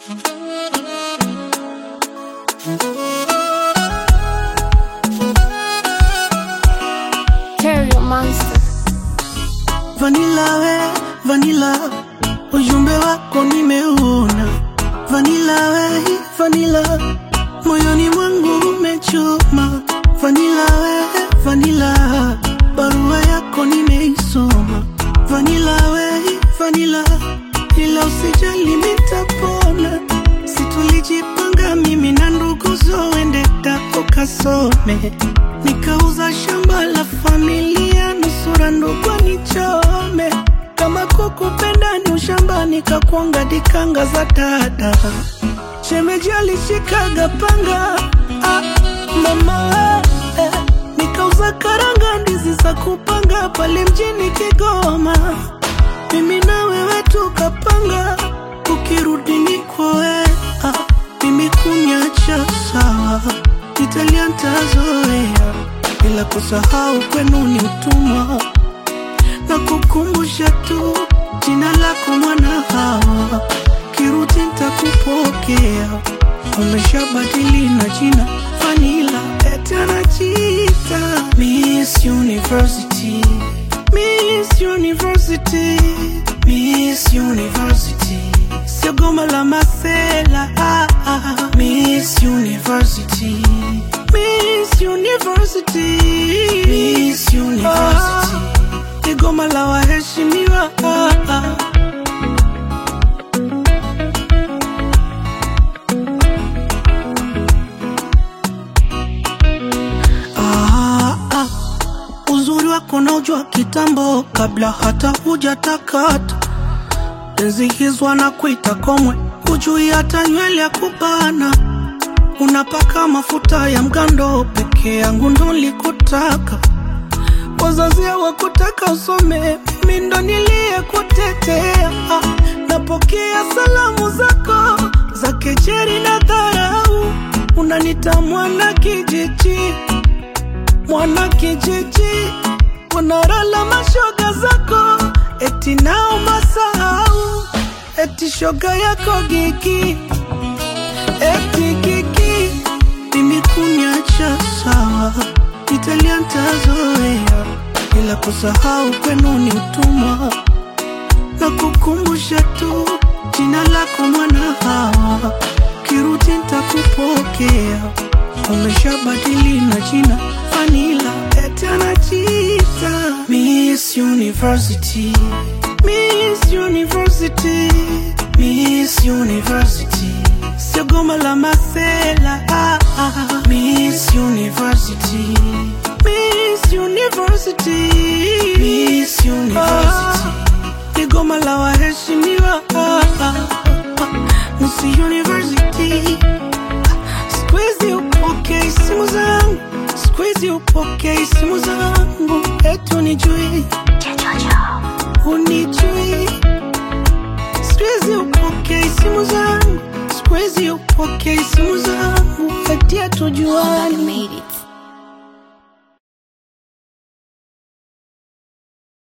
Terrio Monster. Vanilla we, vanilla, ujumbe wako nimeuona. Vanilla we, vanilla, moyoni mwangu umechoma. Vanilla we, vanilla, barua yako nimeisoma. Vanilla we, vanilla, ila usijali mitapona. Situlijipanga mimi na ndugu zoende tako kasome, nikauza shamba la familia nusura ndugu nichome. Kama kukupenda ni ushamba, nikakwanga dikanga za dada. Shemeji alishikaga panga ah, mama eh, nikauza karanga ndizi za kupanga pale mjini Kigoma mimi na wewe tukapanga, ukirudi ni kwoe ah, mimi kunyacha sawa, Italia ntazoea, bila kusahau kwenu ni utumwa, na kukumbusha tu jina lako mwana hawa, kirudi ntakupokea, umeshabadili na jina Vanilla, eti anajiita Miss University Miss University, Miss University, sio goma la masela. Ah, ah. Miss University, Miss University, Miss University, ni goma la waheshimiwa. Ah, ah. Ah, ah. Uzuri wako naujua kitambo, kabla hata hujatakata. Enzi hizo na kuita komwe, hujui hata nywele ya kubana. Unapaka mafuta ya mgando, peke yangu ndo nilikutaka. Wazazi hawakutaka usome, mimi ndo niliyekutetea. Ah, Napokea salamu zako za kejeri na dharau, unanita mwana kijiji mwana kijiji, unarala mashoga zako, eti nao masahau, eti shoga yako gigi, eti gigi, mimi kunyacha sawa, Italia ntazoea, ila kusahau kwenu ni utumwa, na kukumbusha tu jina lako mwana hawa, kirudi ntakupokea, umeshabadili na jina Vanilla, eti anajiita Miss University, Miss University, Miss University, sio goma la masela. Ah, ah. Miss University, Miss University, Miss University, ni goma la waheshimiwa. Ah, ah. ah. Miss University Squeeze upokee simu zangu, squeeze upokee simu zangu, etu unijui, unijui. Squeeze upokee simu zangu, squeeze upokee simu zangu, eti hatujuani. Made it.